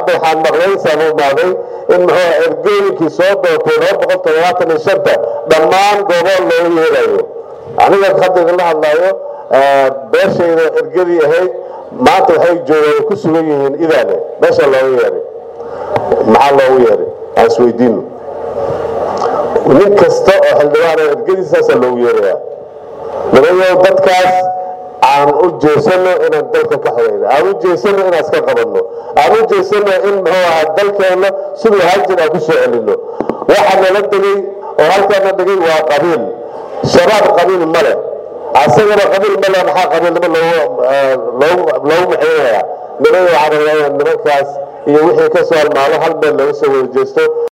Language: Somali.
hadda waxaan maqlay saamumaaday in muxuu ergooyinkii soo doortay laba boqol toddobaatan iyo shanta dhammaan goobo loogu yeerayo aniga hadda idinla hadlaayo beeshayda ergadii ahayd maanta waxay joogaan ku sugan yihiin idaale meesha looga yeeray maxaa loogu yeeray aan isweydiino nin kasta oo xildhibaana ergadiisaasaa loogu yeerayaa nimayow dadkaas aan u jeesano inaan dalka ka xoreyno aan u jeesano inaan iska qabanno aan u jeesano in muxuu ahaa dalkeenna siduu hajir aan ku soo celino waxa nala degay oo halkaana dhigay waa qabiil shabaab qabiil ma leh asagana qabiil ma leh maxaa qabiilnimo loogu maxeynayaa nimayo waxaan rabaa inaan nimankaas iyo wixii ka soo halmaalo hal meel laga soo wada jeesto